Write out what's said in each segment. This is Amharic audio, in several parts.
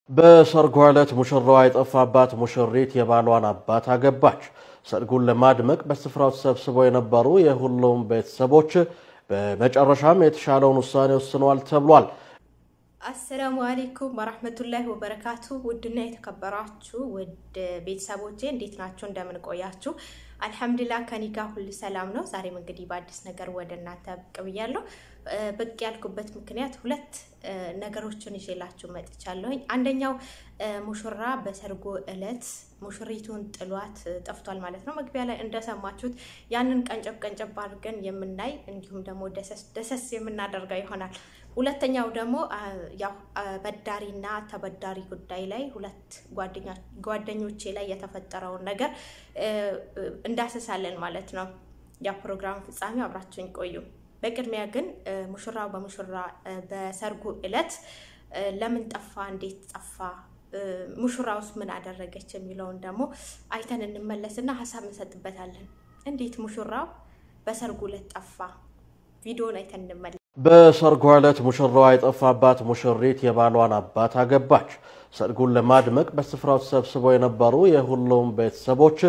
በሰርጓ ዕለት ሙሽራዋ የጠፋባት ሙሽሪት የባሏን አባት አገባች። ሰርጉን ለማድመቅ በስፍራው ተሰብስበው የነበሩ የሁሉም ቤተሰቦች በመጨረሻም የተሻለውን ውሳኔ ወስነዋል ተብሏል። አሰላሙ አሌይኩም ወራህመቱላሂ ወበረካቱ። ውድና የተከበራችሁ ውድ ቤተሰቦቼ እንዴት ናቸው? እንደምን ቆያችሁ? አልሐምዱሊላህ ከኔ ጋር ሁሉ ሰላም ነው። ዛሬም እንግዲህ በአዲስ ነገር ወደ እናንተ ብቅ ብያለሁ። ብቅ ያልኩበት ምክንያት ሁለት ነገሮችን ይዤላችሁ መጥቻለሁኝ። አንደኛው ሙሽራ በሰርጉ ዕለት ሙሽሪቱን ጥሏት ጠፍቷል ማለት ነው። መግቢያ ላይ እንደሰማችሁት ያንን ቀንጨብ ቀንጨብ አድርገን የምናይ እንዲሁም ደግሞ ደሰስ የምናደርገው ይሆናል። ሁለተኛው ደግሞ ያው በዳሪና ተበዳሪ ጉዳይ ላይ ሁለት ጓደኞቼ ላይ የተፈጠረውን ነገር እንዳስሳለን ማለት ነው። ያ ፕሮግራም ፍጻሜ አብራችሁኝ ቆዩ። በቅድሚያ ግን ሙሽራው በሙሽራ በሰርጉ ዕለት ለምን ጠፋ፣ እንዴት ጠፋ፣ ሙሽራውስ ምን አደረገች የሚለውን ደግሞ አይተን እንመለስና ሀሳብ እንሰጥበታለን። እንዴት ሙሽራው በሰርጉ ዕለት ጠፋ? ቪዲዮን አይተን እንመለስ። በሰርጓ ዕለት ሙሽራዋ የጠፋባት ሙሽሪት የባሏን አባት አገባች። ሰርጉን ለማድመቅ በስፍራው ተሰብስበው የነበሩ የሁሉም ቤተሰቦች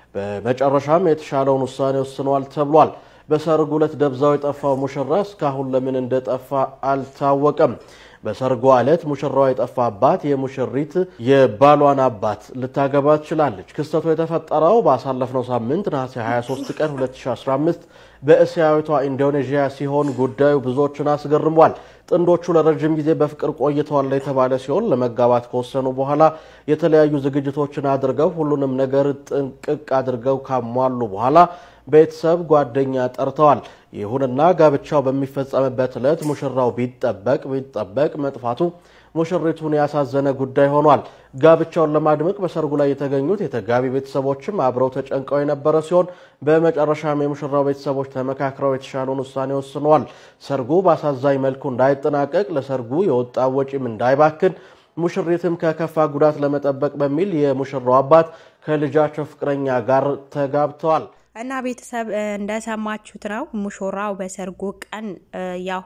በመጨረሻም የተሻለውን ውሳኔ ወስነዋል ተብሏል። በሰርጉ ዕለት ደብዛው የጠፋው ሙሽራ እስካሁን ለምን እንደጠፋ አልታወቀም። በሰርጓ ዕለት ሙሽራዋ የጠፋባት የሙሽሪት የባሏን አባት ልታገባ ትችላለች። ክስተቱ የተፈጠረው ባሳለፍነው ሳምንት ነሐሴ 23 ቀን 2015 በእስያዊቷ ኢንዶኔዥያ ሲሆን ጉዳዩ ብዙዎችን አስገርሟል። ጥንዶቹ ለረጅም ጊዜ በፍቅር ቆይተዋል የተባለ ሲሆን ለመጋባት ከወሰኑ በኋላ የተለያዩ ዝግጅቶችን አድርገው ሁሉንም ነገር ጥንቅቅ አድርገው ካሟሉ በኋላ ቤተሰብ፣ ጓደኛ ጠርተዋል። ይሁንና ጋብቻው በሚፈጸምበት ዕለት ሙሽራው ቢጠበቅ ቢጠበቅ መጥፋቱ ሙሽሪቱን ያሳዘነ ጉዳይ ሆኗል። ጋብቻውን ለማድመቅ በሰርጉ ላይ የተገኙት የተጋቢ ቤተሰቦችም አብረው ተጨንቀው የነበረ ሲሆን በመጨረሻም የሙሽራው ቤተሰቦች ተመካክረው የተሻለውን ውሳኔ ወስነዋል። ሰርጉ በአሳዛኝ መልኩ እንዳይጠናቀቅ፣ ለሰርጉ የወጣ ወጪም እንዳይባክን ሙሽሪትም ከከፋ ጉዳት ለመጠበቅ በሚል የሙሽራው አባት ከልጃቸው ፍቅረኛ ጋር ተጋብተዋል። እና ቤተሰብ እንደሰማችሁት ነው። ሙሽራው በሰርጉ ቀን ያው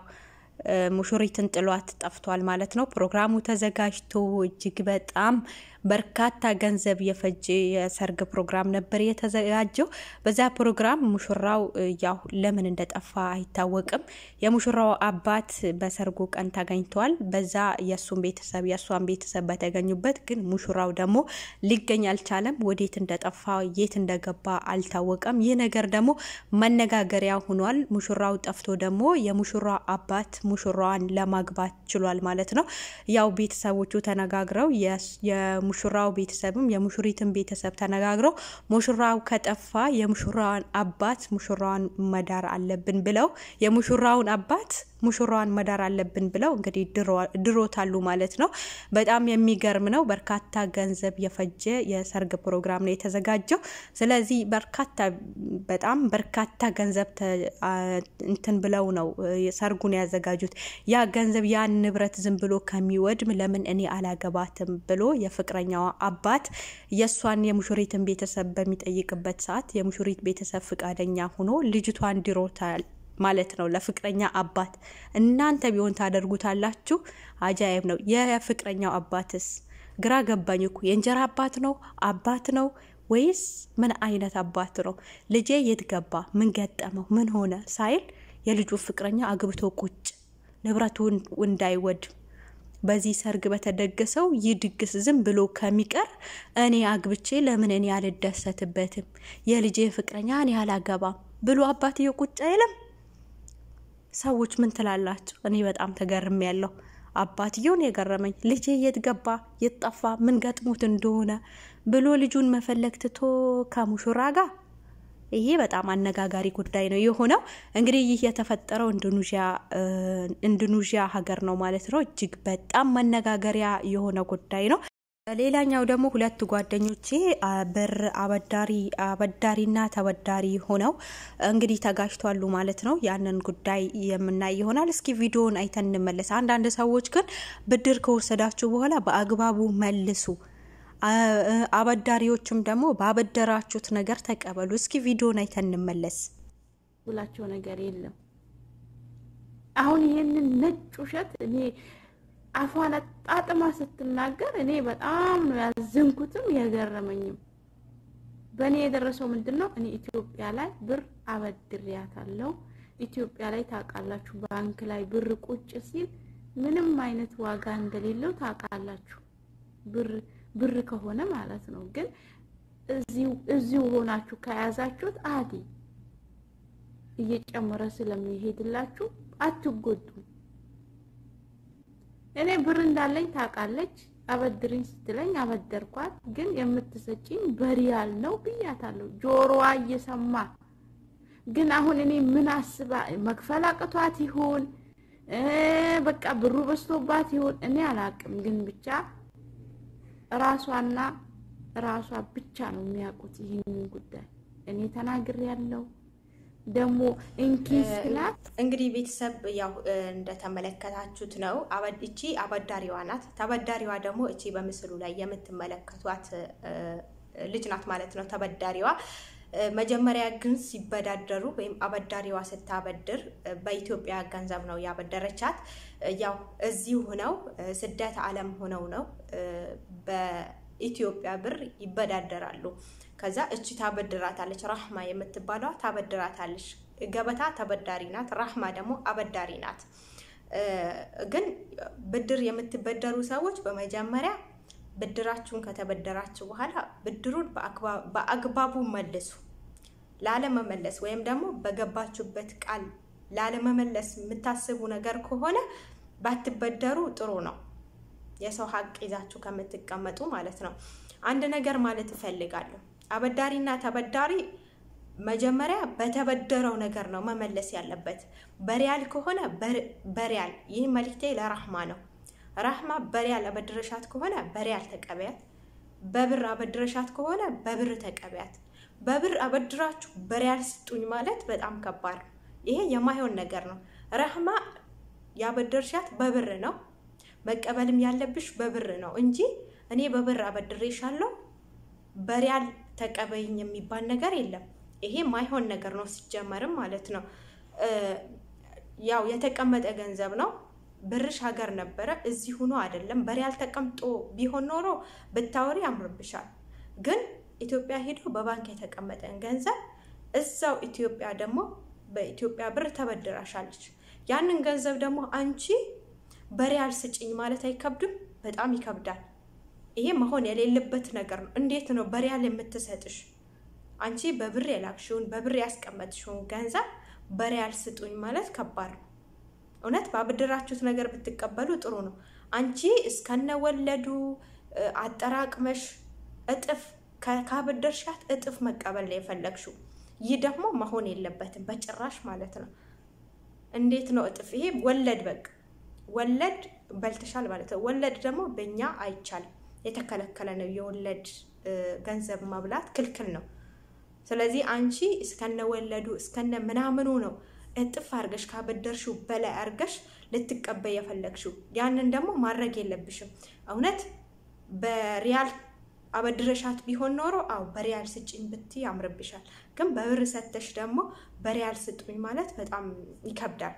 ሙሽሪትን ጥሏት ጠፍቷል ማለት ነው። ፕሮግራሙ ተዘጋጅቶ እጅግ በጣም በርካታ ገንዘብ የፈጀ የሰርግ ፕሮግራም ነበር የተዘጋጀው። በዛ ፕሮግራም ሙሽራው ያው ለምን እንደጠፋ አይታወቅም። የሙሽራው አባት በሰርጉ ቀን ተገኝተዋል። በዛ የእሱን ቤተሰብ የእሷን ቤተሰብ በተገኙበት ግን ሙሽራው ደግሞ ሊገኝ አልቻለም። ወዴት እንደጠፋ የት እንደገባ አልታወቀም። ይህ ነገር ደግሞ መነጋገሪያ ሆኗል። ሙሽራው ጠፍቶ ደግሞ የሙሽራ አባት ሙሽራዋን ለማግባት ችሏል ማለት ነው። ያው ቤተሰቦቹ ተነጋግረው የሙሽራው ቤተሰብም የሙሽሪትን ቤተሰብ ተነጋግረው ሙሽራው ከጠፋ የሙሽራዋን አባት ሙሽራዋን መዳር አለብን ብለው የሙሽራውን አባት ሙሽራዋን መዳር አለብን ብለው እንግዲህ ድሮታሉ ማለት ነው። በጣም የሚገርም ነው። በርካታ ገንዘብ የፈጀ የሰርግ ፕሮግራም ነው የተዘጋጀው። ስለዚህ በርካታ በጣም በርካታ ገንዘብ እንትን ብለው ነው ሰርጉን ያዘጋጁት። ያ ገንዘብ ያን ንብረት ዝም ብሎ ከሚወድም ለምን እኔ አላገባትም ብሎ የፍቅረኛዋ አባት የእሷን የሙሽሪትን ቤተሰብ በሚጠይቅበት ሰዓት የሙሽሪት ቤተሰብ ፍቃደኛ ሆኖ ልጅቷን ድሮታል ማለት ነው ለፍቅረኛ አባት። እናንተ ቢሆን ታደርጉታላችሁ? አጃይብ ነው። የፍቅረኛው አባትስ ግራ ገባኝ እኮ የእንጀራ አባት ነው አባት ነው ወይስ ምን አይነት አባት ነው? ልጄ የት ገባ፣ ምን ገጠመው፣ ምን ሆነ ሳይል የልጁ ፍቅረኛ አግብቶ ቁጭ ንብረቱ እንዳይወድም በዚህ ሰርግ በተደገሰው ይህ ድግስ ዝም ብሎ ከሚቀር እኔ አግብቼ ለምን እኔ አልደሰትበትም? የልጄ ፍቅረኛ እኔ አላገባም ብሎ አባትየው ቁጭ አይልም? ሰዎች ምን ትላላችሁ? እኔ በጣም ተገርም ያለው አባትየውን የገረመኝ ልጄ የት ገባ የት ጠፋ ምን ገጥሞት እንደሆነ ብሎ ልጁን መፈለግ ትቶ ከሙሽራ ጋር ይሄ በጣም አነጋጋሪ ጉዳይ ነው የሆነው። እንግዲህ ይህ የተፈጠረው ኢንዶኔዥያ ሀገር ነው ማለት ነው። እጅግ በጣም መነጋገሪያ የሆነ ጉዳይ ነው። ሌላኛው ደግሞ ሁለት ጓደኞቼ ብር አበዳሪ አበዳሪና ተበዳሪ ሆነው እንግዲህ ተጋጅቷሉ ማለት ነው። ያንን ጉዳይ የምናይ ይሆናል። እስኪ ቪዲዮን አይተን እንመለስ። አንዳንድ ሰዎች ግን ብድር ከወሰዳችሁ በኋላ በአግባቡ መልሱ፣ አበዳሪዎችም ደግሞ ባበደራችሁት ነገር ተቀበሉ። እስኪ ቪዲዮን አይተን እንመለስ። ብላቸው ነገር የለም። አሁን ይህንን ነጭ ውሸት እኔ አፏን አጣጥማ ስትናገር እኔ በጣም ነው ያዘንኩትም የገረመኝም። በእኔ የደረሰው ምንድን ነው? እኔ ኢትዮጵያ ላይ ብር አበድሬያታለሁ። ኢትዮጵያ ላይ ታውቃላችሁ፣ ባንክ ላይ ብር ቁጭ ሲል ምንም አይነት ዋጋ እንደሌለው ታውቃላችሁ። ብር ብር ከሆነ ማለት ነው። ግን እዚሁ ሆናችሁ ከያዛችሁት አዲ እየጨመረ ስለሚሄድላችሁ አትጎዱም። እኔ ብር እንዳለኝ ታውቃለች። አበድርኝ ስትለኝ አበደርኳት። ግን የምትሰጪኝ በሪያል ነው ብያታለሁ፣ ጆሮዋ እየሰማ ግን አሁን እኔ ምን አስባ መክፈል አቅቷት ይሁን በቃ ብሩ በዝቶባት ይሁን እኔ አላቅም። ግን ብቻ ራሷና ራሷ ብቻ ነው የሚያውቁት ይህንን ጉዳይ። እኔ ተናግሬ ያለው ደግሞ እንኪስ ክላት እንግዲህ ቤተሰብ ያው እንደተመለከታችሁት ነው። እቺ አበዳሪዋ ናት። ተበዳሪዋ ደግሞ እቺ በምስሉ ላይ የምትመለከቷት ልጅ ናት ማለት ነው። ተበዳሪዋ መጀመሪያ ግን ሲበዳደሩ ወይም አበዳሪዋ ስታበድር በኢትዮጵያ ገንዘብ ነው ያበደረቻት። ያው እዚሁ ሆነው ስደት ዓለም ሆነው ነው በኢትዮጵያ ብር ይበዳደራሉ። ከዛ እቺ ታበድራታለች። ራህማ የምትባለዋ ታበድራታለች። ገበታ ተበዳሪ ናት፣ ራህማ ደግሞ አበዳሪ ናት። ግን ብድር የምትበደሩ ሰዎች በመጀመሪያ ብድራችሁን ከተበደራችሁ በኋላ ብድሩን በአግባቡ መልሱ። ላለመመለስ ወይም ደግሞ በገባችሁበት ቃል ላለመመለስ የምታስቡ ነገር ከሆነ ባትበደሩ ጥሩ ነው። የሰው ሀቅ ይዛችሁ ከምትቀመጡ ማለት ነው። አንድ ነገር ማለት እፈልጋለሁ። አበዳሪና ተበዳሪ መጀመሪያ በተበደረው ነገር ነው መመለስ ያለበት። በሪያል ከሆነ በሪያል። ይህ መልክቴ ለራህማ ነው። ራህማ በሪያል አበድረሻት ከሆነ በሪያል ተቀበያት። በብር አበድረሻት ከሆነ በብር ተቀበያት። በብር አበድራችሁ በሪያል ስጡኝ ማለት በጣም ከባድ ነው። ይሄ የማይሆን ነገር ነው። ራህማ ያበደርሻት በብር ነው። መቀበልም ያለብሽ በብር ነው እንጂ እኔ በብር አበድሬሻለሁ በሪያል ተቀበይኝ የሚባል ነገር የለም። ይሄ ማይሆን ነገር ነው ሲጀመርም ማለት ነው። ያው የተቀመጠ ገንዘብ ነው። ብርሽ ሀገር ነበረ፣ እዚህ ሆኖ አይደለም። በሪያል ተቀምጦ ቢሆን ኖሮ ብታወሪ ያምርብሻል። ግን ኢትዮጵያ ሄዶ በባንክ የተቀመጠን ገንዘብ እዛው ኢትዮጵያ ደግሞ በኢትዮጵያ ብር ተበድራሻለች። ያንን ገንዘብ ደግሞ አንቺ በሪያል ስጭኝ ማለት አይከብድም? በጣም ይከብዳል። ይሄ መሆን የሌለበት ነገር ነው። እንዴት ነው በሪያል የምትሰጥሽ? አንቺ በብር የላክሽውን በብር ያስቀመጥሽውን ገንዘብ በሪያል ስጡኝ ማለት ከባድ ነው። እውነት ባበደራችሁት ነገር ብትቀበሉ ጥሩ ነው። አንቺ እስከነወለዱ አጠራቅመሽ እጥፍ ካበደርሻት እጥፍ መቀበል ነው የፈለግሽው። ይህ ደግሞ መሆን የለበትም በጭራሽ ማለት ነው። እንዴት ነው እጥፍ? ይሄ ወለድ በቃ ወለድ በልተሻል ማለት ነው። ወለድ ደግሞ በእኛ አይቻልም፣ የተከለከለ ነው። የወለድ ገንዘብ መብላት ክልክል ነው። ስለዚህ አንቺ እስከነ ወለዱ እስከነ ምናምኑ ነው እጥፍ አርገሽ ካበደርሽው በላይ አርገሽ ልትቀበይ የፈለግሽው። ያንን ደግሞ ማድረግ የለብሽም። እውነት በሪያል አበድረሻት ቢሆን ኖሮ አው በሪያል ስጭኝ ብትይ ያምርብሻል። ግን በብር ሰተሽ ደግሞ በሪያል ስጡኝ ማለት በጣም ይከብዳል።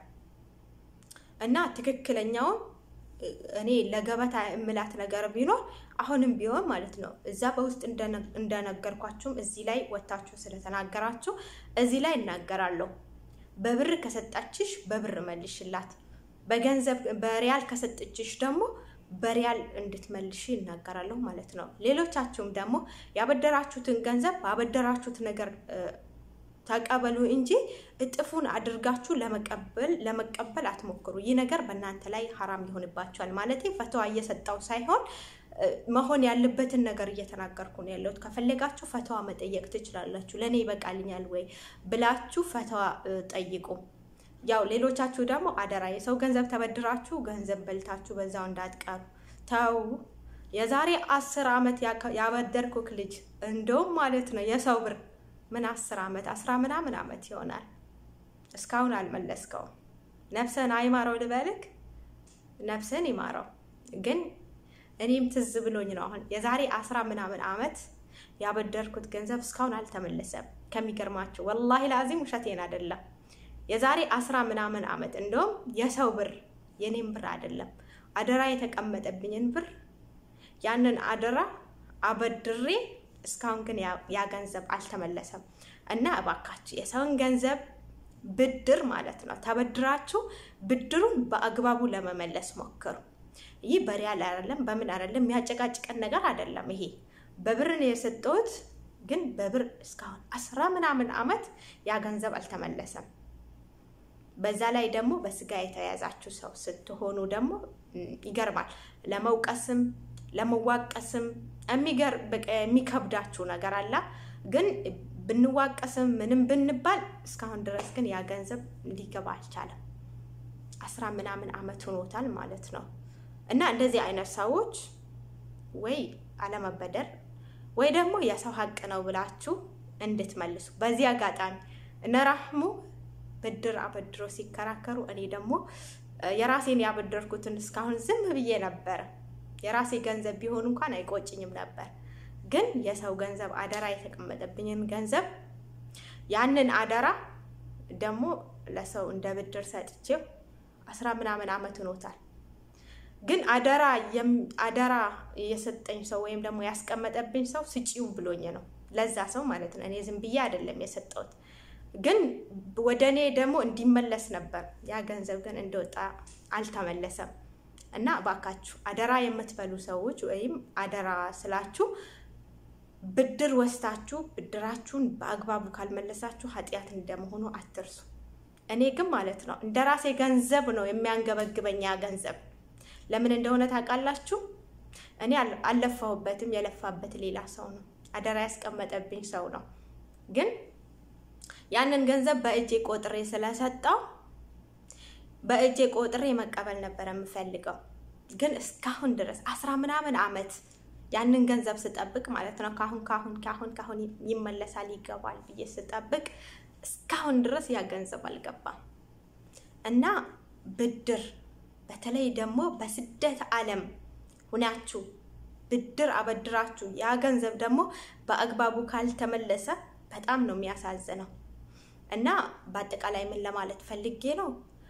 እና ትክክለኛውን እኔ ለገበታ እምላት ነገር ቢኖር አሁንም ቢሆን ማለት ነው እዛ በውስጥ እንደነገርኳችሁም እዚህ ላይ ወታችሁ ስለተናገራችሁ እዚህ ላይ እናገራለሁ። በብር ከሰጣችሽ በብር መልሽላት፣ በገንዘብ በሪያል ከሰጠችሽ ደግሞ በሪያል እንድትመልሽ ይናገራለሁ ማለት ነው። ሌሎቻችሁም ደግሞ ያበደራችሁትን ገንዘብ ባበደራችሁት ነገር ተቀበሉ እንጂ እጥፉን አድርጋችሁ ለመቀበል ለመቀበል አትሞክሩ። ይህ ነገር በእናንተ ላይ ሀራም ይሆንባችኋል። ማለት ፈተዋ እየሰጠው ሳይሆን መሆን ያለበትን ነገር እየተናገርኩ ነው ያለሁት። ከፈለጋችሁ ፈተዋ መጠየቅ ትችላላችሁ። ለእኔ ይበቃልኛል ወይ ብላችሁ ፈተዋ ጠይቁ። ያው ሌሎቻችሁ ደግሞ አደራ የሰው ገንዘብ ተበድራችሁ ገንዘብ በልታችሁ በዛው እንዳትቀሩ ተው። የዛሬ አስር ዓመት ያበደርኩክ ልጅ እንደውም ማለት ነው የሰው ብር ምን አስር ዓመት አስራ ምናምን ዓመት ይሆናል እስካሁን አልመለስከውም። ነፍስን አይማረው ልበልክ፣ ነፍስን ይማረው። ግን እኔም ትዝ ብሎኝ ነው አሁን የዛሬ አስራ ምናምን ዓመት ያበደርኩት ገንዘብ እስካሁን አልተመለሰም። ከሚገርማቸው ወላሂ ላዚም ውሸቴን አይደለም። የዛሬ አስራ ምናምን ዓመት እንደውም የሰው ብር የኔም ብር አይደለም አደራ የተቀመጠብኝን ብር ያንን አደራ አበድሬ እስካሁን ግን ያ ገንዘብ አልተመለሰም እና እባካችሁ የሰውን ገንዘብ ብድር ማለት ነው ተበድራችሁ ብድሩን በአግባቡ ለመመለስ ሞክሩ። ይህ በሪያል አይደለም፣ በምን አይደለም፣ የሚያጨቃጭቀን ነገር አይደለም። ይሄ በብር ነው የሰጠሁት፣ ግን በብር እስካሁን አስራ ምናምን አመት ያ ገንዘብ አልተመለሰም። በዛ ላይ ደግሞ በስጋ የተያዛችሁ ሰው ስትሆኑ ደግሞ ይገርማል። ለመውቀስም ለመዋቀስም የሚከብዳችሁ ነገር አለ። ግን ብንዋቀስም ምንም ብንባል እስካሁን ድረስ ግን ያ ገንዘብ ሊገባ አልቻለም። አስራ ምናምን አመት ሆኖታል ማለት ነው። እና እንደዚህ አይነት ሰዎች ወይ አለመበደር ወይ ደግሞ የሰው ሀቅ ነው ብላችሁ እንድትመልሱ በዚህ አጋጣሚ እነ ራህሙ ብድር አበድሮ ሲከራከሩ እኔ ደግሞ የራሴን ያበደርኩትን እስካሁን ዝም ብዬ ነበረ። የራሴ ገንዘብ ቢሆን እንኳን አይቆጭኝም ነበር። ግን የሰው ገንዘብ አደራ የተቀመጠብኝን ገንዘብ ያንን አደራ ደግሞ ለሰው እንደ ብድር ሰጥቼው አስራ ምናምን አመት ሆኖታል። ግን አደራ አደራ የሰጠኝ ሰው ወይም ደግሞ ያስቀመጠብኝ ሰው ስጪው ብሎኝ ነው ለዛ ሰው ማለት ነው። እኔ ዝም ብዬ አይደለም የሰጠሁት። ግን ወደ እኔ ደግሞ እንዲመለስ ነበር። ያ ገንዘብ ግን እንደወጣ አልተመለሰም። እና እባካችሁ አደራ የምትበሉ ሰዎች ወይም አደራ ስላችሁ ብድር ወስታችሁ ብድራችሁን በአግባቡ ካልመለሳችሁ ኃጢአት እንደመሆኑ አትርሱ። እኔ ግን ማለት ነው እንደ ራሴ ገንዘብ ነው የሚያንገበግበኝ ያ ገንዘብ ለምን እንደሆነ ታውቃላችሁ? እኔ አልለፋሁበትም። የለፋበት ሌላ ሰው ነው፣ አደራ ያስቀመጠብኝ ሰው ነው። ግን ያንን ገንዘብ በእጄ ቆጥሬ ስለሰጠው በእጄ ቆጥሬ መቀበል ነበር የምፈልገው። ግን እስካሁን ድረስ አስራ ምናምን አመት ያንን ገንዘብ ስጠብቅ ማለት ነው ካሁን ካሁን ካሁን ካሁን ይመለሳል ይገባል ብዬ ስጠብቅ እስካሁን ድረስ ያ ገንዘብ አልገባም እና ብድር በተለይ ደግሞ በስደት ዓለም ሁናችሁ ብድር አበድራችሁ ያ ገንዘብ ደግሞ በአግባቡ ካልተመለሰ በጣም ነው የሚያሳዝነው። እና በአጠቃላይ ምን ለማለት ፈልጌ ነው፣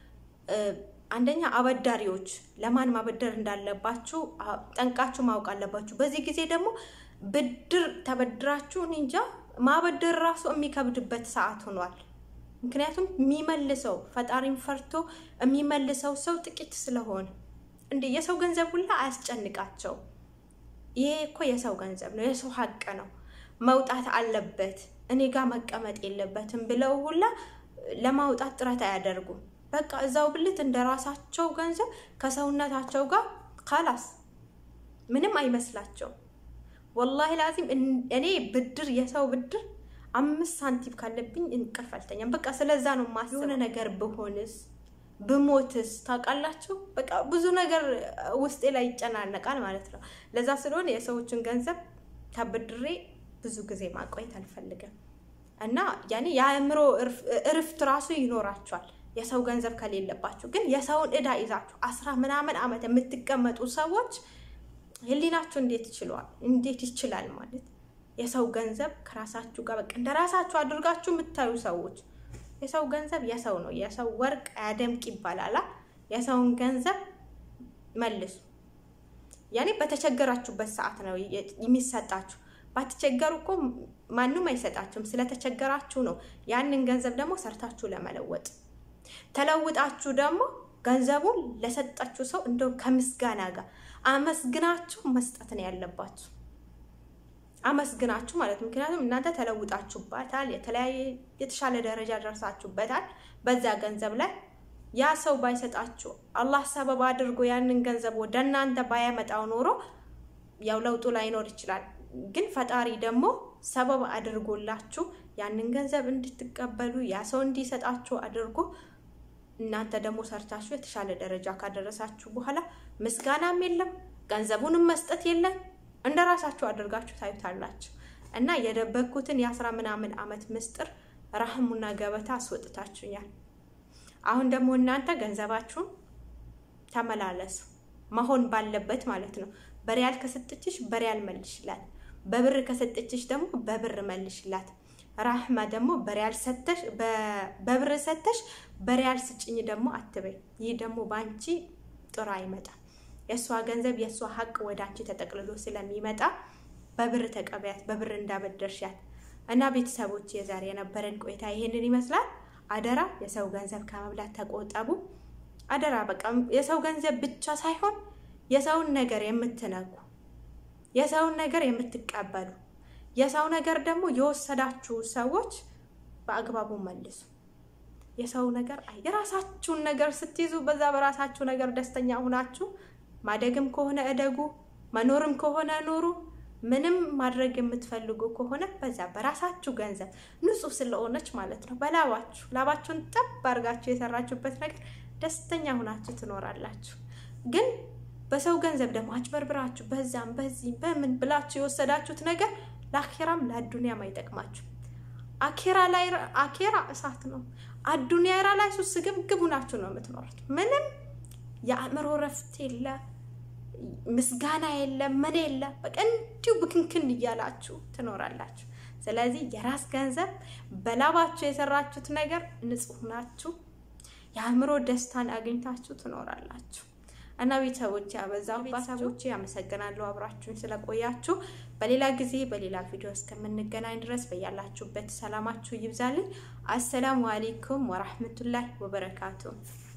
አንደኛ አበዳሪዎች ለማን ማበደር እንዳለባችሁ ጠንቃችሁ ማወቅ አለባችሁ። በዚህ ጊዜ ደግሞ ብድር ተበድራችሁ እኔ እንጃ ማበደር ራሱ የሚከብድበት ሰዓት ሆኗል። ምክንያቱም የሚመልሰው ፈጣሪን ፈርቶ የሚመልሰው ሰው ጥቂት ስለሆነ እንደ የሰው ገንዘብ ሁላ አያስጨንቃቸው። ይሄ እኮ የሰው ገንዘብ ነው፣ የሰው ሀቅ ነው፣ መውጣት አለበት፣ እኔ ጋር መቀመጥ የለበትም ብለው ሁላ ለማውጣት ጥረት አያደርጉም። በቃ እዛው ብልት እንደ ራሳቸው ገንዘብ ከሰውነታቸው ጋር ካላስ ምንም አይመስላቸው። ወላሂ ላዚም እኔ ብድር የሰው ብድር አምስት ሳንቲም ካለብኝ እንቅልፍ አልተኛም። በቃ ስለዛ ነው ማስበው። የሆነ ነገር ብሆንስ ብሞትስ ታውቃላችሁ። በቃ ብዙ ነገር ውስጤ ላይ ይጨናነቃል ማለት ነው። ለዛ ስለሆነ የሰዎችን ገንዘብ ተበድሬ ብዙ ጊዜ ማቆየት አልፈልግም እና ያኔ የአእምሮ እርፍት ራሱ ይኖራቸዋል የሰው ገንዘብ ከሌለባችሁ። ግን የሰውን እዳ ይዛችሁ አስራ ምናምን ዓመት የምትቀመጡ ሰዎች ህሊናችሁ እንዴት ይችለዋል? እንዴት ይችላል ማለት የሰው ገንዘብ ከራሳችሁ ጋር በቃ እንደ ራሳችሁ አድርጋችሁ የምታዩ ሰዎች የሰው ገንዘብ የሰው ነው። የሰው ወርቅ አያደምቅ ይባላል። የሰውን ገንዘብ መልሱ። ያኔ በተቸገራችሁበት ሰዓት ነው የሚሰጣችሁ። ባትቸገሩ እኮ ማንም አይሰጣችሁም። ስለተቸገራችሁ ነው ያንን ገንዘብ ደግሞ ሰርታችሁ ለመለወጥ ተለውጣችሁ ደግሞ ገንዘቡን ለሰጣችሁ ሰው እንደው ከምስጋና ጋር አመስግናችሁ መስጠት ነው ያለባችሁ። አመስግናችሁ ማለት ምክንያቱም እናንተ ተለውጣችሁበታል፣ የተለያየ የተሻለ ደረጃ ደርሳችሁበታል። በዛ ገንዘብ ላይ ያ ሰው ባይሰጣችሁ አላህ ሰበብ አድርጎ ያንን ገንዘብ ወደ እናንተ ባያመጣው ኖሮ ያው ለውጡ ላይኖር ይችላል። ግን ፈጣሪ ደግሞ ሰበብ አድርጎላችሁ ያንን ገንዘብ እንድትቀበሉ ያ ሰው እንዲሰጣችሁ አድርጎ እናንተ ደግሞ ሰርታችሁ የተሻለ ደረጃ ካደረሳችሁ በኋላ ምስጋናም የለም ገንዘቡንም መስጠት የለም እንደ ራሳችሁ አድርጋችሁ ታዩታላችሁ። እና የደበኩትን የአስራ ምናምን ዓመት ምስጢር ራህሙና ገበታ አስወጥታችሁኛል። አሁን ደግሞ እናንተ ገንዘባችሁን ተመላለሱ መሆን ባለበት ማለት ነው። በሪያል ከሰጠችሽ በሪያል መልሽላት፣ በብር ከሰጠችሽ ደግሞ በብር መልሽላት። ራህማ ደግሞ በሪያል ሰተሽ በብር ሰተሽ በሪያል ስጭኝ ደግሞ አትበይ። ይህ ደግሞ በአንቺ ጥሩ አይመጣም። የእሷ ገንዘብ የእሷ ሀቅ ወደ አንቺ ተጠቅልሎ ስለሚመጣ በብር ተቀበያት፣ በብር እንዳበደርሻት እና ቤተሰቦች የዛሬ የነበረን ቆይታ ይሄንን ይመስላል። አደራ የሰው ገንዘብ ከመብላት ተቆጠቡ። አደራ በቃ የሰው ገንዘብ ብቻ ሳይሆን የሰውን ነገር የምትነኩ የሰውን ነገር የምትቀበሉ የሰው ነገር ደግሞ የወሰዳችሁ ሰዎች በአግባቡ መልሱ። የሰው ነገር አይ የራሳችሁን ነገር ስትይዙ በዛ በራሳችሁ ነገር ደስተኛ ሁናችሁ ማደግም ከሆነ እደጉ፣ መኖርም ከሆነ ኑሩ። ምንም ማድረግ የምትፈልጉ ከሆነ በዛ በራሳችሁ ገንዘብ ንጹህ ስለሆነች ማለት ነው በላባችሁ ላባችሁን ጠብ አድርጋችሁ የሰራችሁበት ነገር ደስተኛ ሁናችሁ ትኖራላችሁ። ግን በሰው ገንዘብ ደግሞ አጭበርብራችሁ በዛም በዚህ በምን ብላችሁ የወሰዳችሁት ነገር ለአኬራም ለአዱኒያም አይጠቅማችሁ። አኬራ ላይ አኬራ እሳት ነው። አዱኒያ ላይ ሱስ ግብግቡ ናችሁ ነው የምትኖሩት። ምንም የአእምሮ ረፍት የለ፣ ምስጋና የለ፣ ምን የለ። በቃ እንዲሁ ብክንክን እያላችሁ ትኖራላችሁ። ስለዚህ የራስ ገንዘብ በላባችሁ የሰራችሁት ነገር ንጹህ ናችሁ። የአእምሮ ደስታን አግኝታችሁ ትኖራላችሁ። እና ቤተሰቦች ያበዛው ቤተሰቦች ያመሰግናለሁ አብራችሁን ስለቆያችሁ። በሌላ ጊዜ በሌላ ቪዲዮ እስከምንገናኝ ድረስ በያላችሁበት ሰላማችሁ ይብዛልኝ። አሰላሙ አሌይኩም ወራህመቱላህ ወበረካቱ